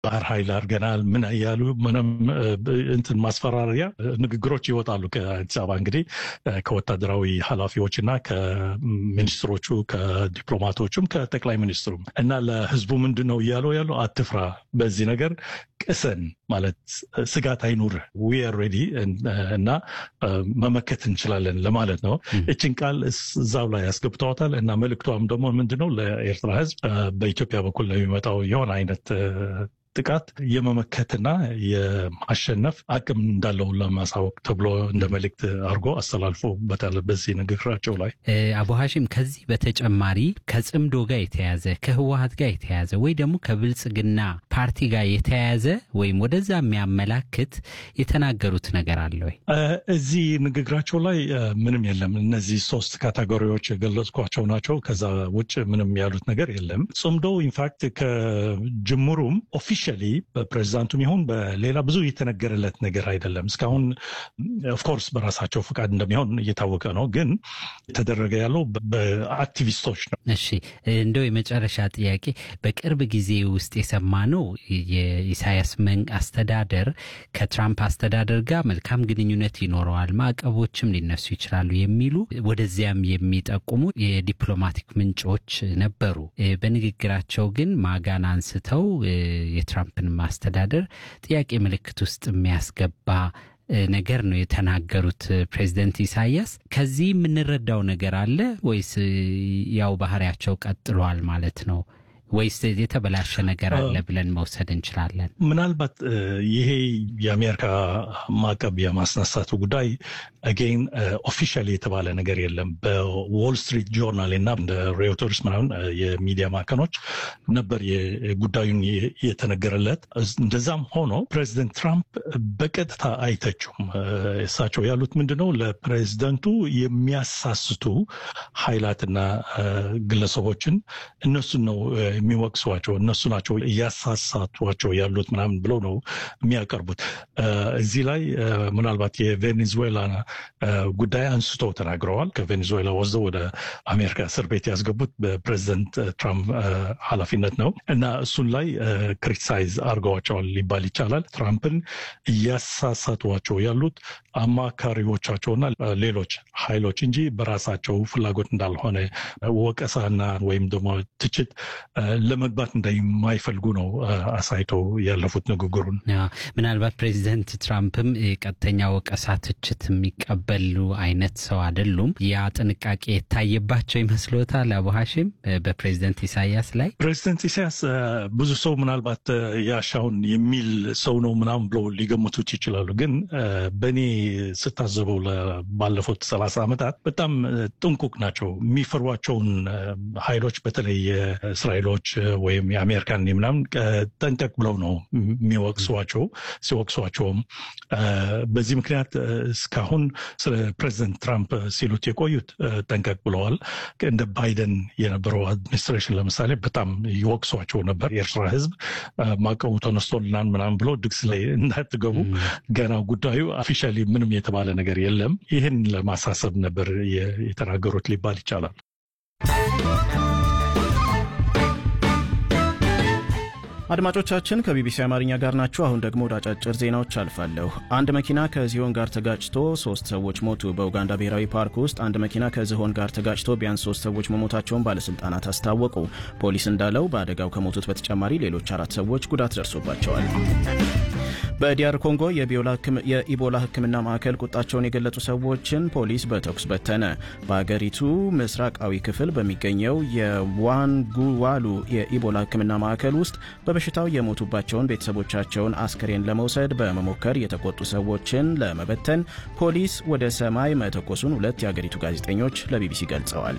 ባህር ኃይል አድርገናል ምን እያሉ ምንም እንትን ማስፈራሪያ ንግግሮች ይወጣሉ ከአዲስ አበባ እንግዲህ ከወታደራዊ ኃላፊዎች እና ከሚኒስትሮቹ ከዲፕሎማቶቹም ከጠቅላይ ሚኒስትሩም እና ለህዝቡ ምንድን ነው እያለው ያለው አትፍራ፣ በዚህ ነገር ቅሰን ማለት ስጋት አይኑር ዊ አር ሬዲ እና መመከት እንችላለን ለማለት ነው። እችን ቃል እዛው ላይ ያስገብተዋታል እና መልእክቷም ደግሞ ምንድነው ለኤርትራ ህዝብ በኢትዮጵያ በኩል ለሚመጣው የሆነ አይነት ጥቃት የመመከትና የማሸነፍ አቅም እንዳለው ለማሳወቅ ተብሎ እንደ መልእክት አድርጎ አስተላልፎበታል በዚህ ንግግራቸው ላይ። አቡ ሀሺም ከዚህ በተጨማሪ ከጽምዶ ጋር የተያዘ ከህወሀት ጋር የተያዘ ወይ ደግሞ ከብልጽግና ፓርቲ ጋር የተያያዘ ወይም ወደዛ የሚያመላክት የተናገሩት ነገር አለ ወይ? እዚህ ንግግራቸው ላይ ምንም የለም። እነዚህ ሶስት ካቴጎሪዎች የገለጽኳቸው ናቸው። ከዛ ውጭ ምንም ያሉት ነገር የለም። ጽምዶ ኢንፋክት ከጅምሩም ኦፊሻሊ በፕሬዚዳንቱም ይሁን በሌላ ብዙ የተነገረለት ነገር አይደለም። እስካሁን ኦፍኮርስ በራሳቸው ፍቃድ እንደሚሆን እየታወቀ ነው፣ ግን የተደረገ ያለው በአክቲቪስቶች ነው። እሺ እንደው የመጨረሻ ጥያቄ በቅርብ ጊዜ ውስጥ የሰማነው የኢሳያስ መንግ አስተዳደር ከትራምፕ አስተዳደር ጋር መልካም ግንኙነት ይኖረዋል፣ ማዕቀቦችም ሊነሱ ይችላሉ የሚሉ ወደዚያም የሚጠቁሙ የዲፕሎማቲክ ምንጮች ነበሩ። በንግግራቸው ግን ማጋን አንስተው የትራምፕን ማስተዳደር ጥያቄ ምልክት ውስጥ የሚያስገባ ነገር ነው የተናገሩት ፕሬዚደንት ኢሳያስ። ከዚህ የምንረዳው ነገር አለ ወይስ ያው ባህሪያቸው ቀጥሏል ማለት ነው? ወይስ የተበላሸ ነገር አለ ብለን መውሰድ እንችላለን? ምናልባት ይሄ የአሜሪካ ማዕቀብ የማስነሳቱ ጉዳይ አጌን ኦፊሻል የተባለ ነገር የለም። በዎል ስትሪት ጆርናል እና እንደ ሬውተርስ ምናምን የሚዲያ ማዕከኖች ነበር ጉዳዩን የተነገረለት። እንደዛም ሆኖ ፕሬዚደንት ትራምፕ በቀጥታ አይተችውም። እሳቸው ያሉት ምንድነው ለፕሬዚደንቱ የሚያሳስቱ ኃይላትና ግለሰቦችን እነሱን ነው የሚወቅሷቸው እነሱ ናቸው እያሳሳቷቸው ያሉት ምናምን ብለው ነው የሚያቀርቡት። እዚህ ላይ ምናልባት የቬኔዙዌላ ጉዳይ አንስቶ ተናግረዋል። ከቬኔዙዌላ ወስደው ወደ አሜሪካ እስር ቤት ያስገቡት በፕሬዚደንት ትራምፕ ኃላፊነት ነው እና እሱን ላይ ክሪቲሳይዝ አድርገዋቸዋል ሊባል ይቻላል። ትራምፕን እያሳሳቷቸው ያሉት አማካሪዎቻቸውና ሌሎች ኃይሎች እንጂ በራሳቸው ፍላጎት እንዳልሆነ ወቀሳና ወይም ደግሞ ትችት ለመግባት እንደማይፈልጉ ነው አሳይተው ያለፉት ንግግሩን። ምናልባት ፕሬዚደንት ትራምፕም ቀጥተኛ ወቀሳ፣ ትችት የሚቀበሉ አይነት ሰው አይደሉም። ያ ጥንቃቄ የታየባቸው ይመስሎታል? አቡ ሀሺም በፕሬዚደንት ኢሳያስ ላይ ፕሬዚደንት ኢሳያስ ብዙ ሰው ምናልባት ያሻውን የሚል ሰው ነው ምናምን ብለው ሊገምቱት ይችላሉ። ግን በእኔ ስታዘበው ባለፉት ሰላሳ ዓመታት በጣም ጥንቁቅ ናቸው። የሚፈሯቸውን ኃይሎች በተለይ እስራኤሎች ወይም የአሜሪካን ምናምን ጠንቀቅ ብለው ነው የሚወቅሷቸው። ሲወቅሷቸውም በዚህ ምክንያት እስካሁን ስለ ፕሬዚደንት ትራምፕ ሲሉት የቆዩት ጠንቀቅ ብለዋል። እንደ ባይደን የነበረው አድሚኒስትሬሽን ለምሳሌ በጣም ይወቅሷቸው ነበር። የኤርትራ ሕዝብ ማዕቀቡ ተነስቶልናል ምናምን ብሎ ድግስ ላይ እንዳትገቡ ገና ጉዳዩ ኦፊሻሊ ምንም የተባለ ነገር የለም። ይህን ለማሳሰብ ነበር የተናገሩት ሊባል ይቻላል። አድማጮቻችን ከቢቢሲ አማርኛ ጋር ናችሁ። አሁን ደግሞ ወደ አጫጭር ዜናዎች አልፋለሁ። አንድ መኪና ከዝሆን ጋር ተጋጭቶ ሶስት ሰዎች ሞቱ። በኡጋንዳ ብሔራዊ ፓርክ ውስጥ አንድ መኪና ከዝሆን ጋር ተጋጭቶ ቢያንስ ሶስት ሰዎች መሞታቸውን ባለስልጣናት አስታወቁ። ፖሊስ እንዳለው በአደጋው ከሞቱት በተጨማሪ ሌሎች አራት ሰዎች ጉዳት ደርሶባቸዋል። በዲያር ኮንጎ የኢቦላ ሕክምና ማዕከል ቁጣቸውን የገለጹ ሰዎችን ፖሊስ በተኩስ በተነ። በአገሪቱ ምስራቃዊ ክፍል በሚገኘው የዋንጉዋሉ የኢቦላ ሕክምና ማዕከል ውስጥ በበሽታው የሞቱባቸውን ቤተሰቦቻቸውን አስክሬን ለመውሰድ በመሞከር የተቆጡ ሰዎችን ለመበተን ፖሊስ ወደ ሰማይ መተኮሱን ሁለት የአገሪቱ ጋዜጠኞች ለቢቢሲ ገልጸዋል።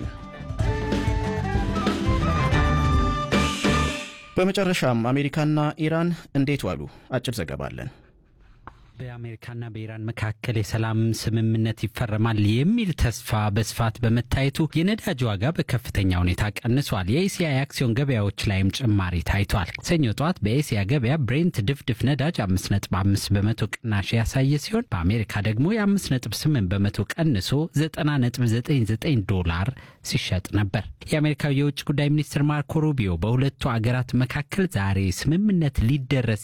በመጨረሻም አሜሪካና ኢራን እንዴት ዋሉ? አጭር ዘገባ አለን። በአሜሪካና በኢራን መካከል የሰላም ስምምነት ይፈረማል የሚል ተስፋ በስፋት በመታየቱ የነዳጅ ዋጋ በከፍተኛ ሁኔታ ቀንሷል። የኤስያ የአክሲዮን ገበያዎች ላይም ጭማሪ ታይቷል። ሰኞ ጠዋት በኤስያ ገበያ ብሬንት ድፍድፍ ነዳጅ 5.5 በመቶ ቅናሽ ያሳየ ሲሆን በአሜሪካ ደግሞ የ5.8 በመቶ ቀንሶ 90.99 ዶላር ሲሸጥ ነበር። የአሜሪካው የውጭ ጉዳይ ሚኒስትር ማርኮ ሩቢዮ በሁለቱ አገራት መካከል ዛሬ ስምምነት ሊደረስ